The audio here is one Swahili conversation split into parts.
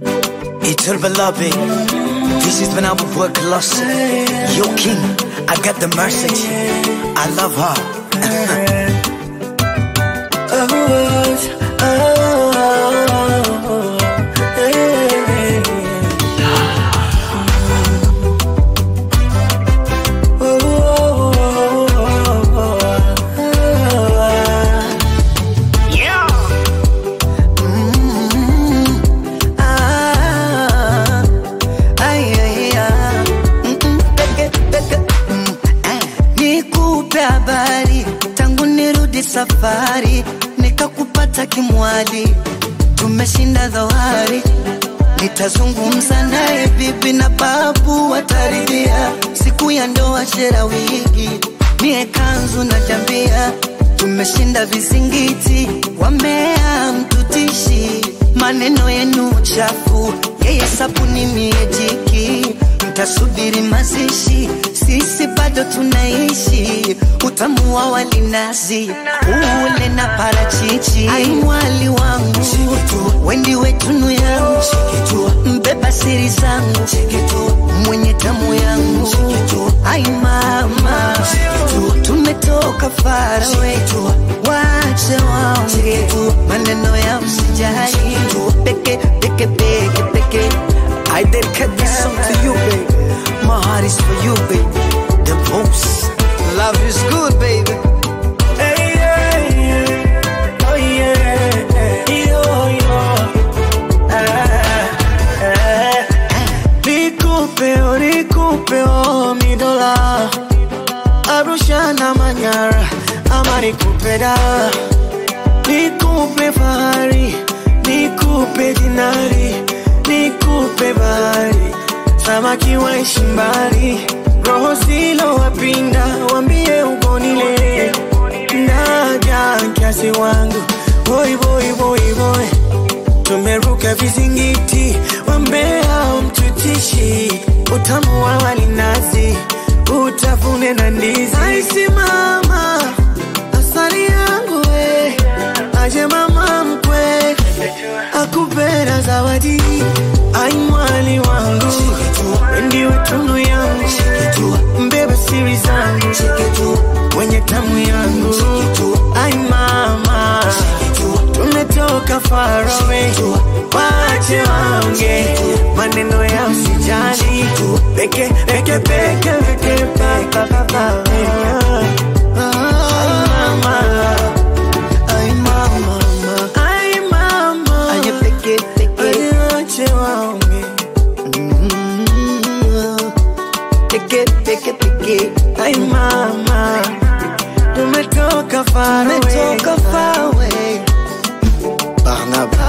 Itul Balabi. This is when I will work lost. Yo, King, I got the message. I love her. Ah, ay, ay, ah. Mm, mm, peke, peke, mm, eh. Nikupe habari tangu nirudi safari, nikakupata kimwali, tumeshinda dhoari. Nitazungumza naye bibi na babu wataridhia, siku ya ndoa shera wigi, mie kanzu na jambia, tumeshinda vizingiti, wamea mtutishi, maneno yenu chafu, yeye sabuni mie jiki, mtasubiri mazishi, sisi bado tunaishi, utamu wa walinazi, ule na parachichi, ai mwali wangu, wendi wetunu yangu, mbeba siri zangu, mwenye tamu yangu, ai mama, tumetoka farawe, wache waonge maneno ya usijali, peke peke peke peke. I dedicate this song to you, baby. My heart is for you, baby. The most love is good, baby. Hey, yeah, yeah. Oh, yeah. Yo, yo. Ah, ah. Nikupe, oh, nikupe, oh, mi dola. Arusha na Manyara, ama nikupe da. Nikupe fahari, nikupe dinari, nikupe bahari. Samaki waishi mbali, roho zilo wapinda, wambie ugonile. Naja kiasi wangu, boy boy boy boy. Tumeruka vizingiti, wambea mtutishi, utamu wa walinazi, utafune na ndizi. Aisi mama, asali yangu we, aje mama mkwe, akupenda zawadi, ai mwali wangu, ndiwe tunu yangu, mbeba siri zangu, wenye tamu yangu, ai mama, tumetoka far away, wache waonge maneno ya usijali, peke peke peke peke pa pa pa pa. Ai mama, Ay, mama, mama. ai mama, Ay, peke, peke. wache waonge, Mm. Peke, peke, peke. ai mama, tumetoka far away, Umetoka far away. Barnaba.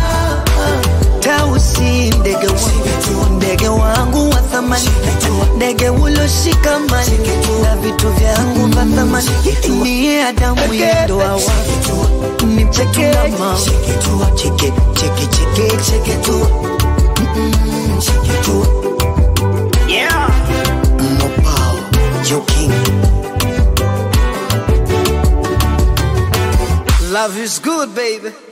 Tausi ndege wangu, ndege wangu wa thamani, ndege uloshikamani na vitu vyangu vya thamani, niye Adamu ya ndoa wangu, ni mchetu na mama, cheke cheke cheke cheke tu, Mm-mm, cheke tu, yeah. Mopao, Yo King. Love is good, baby.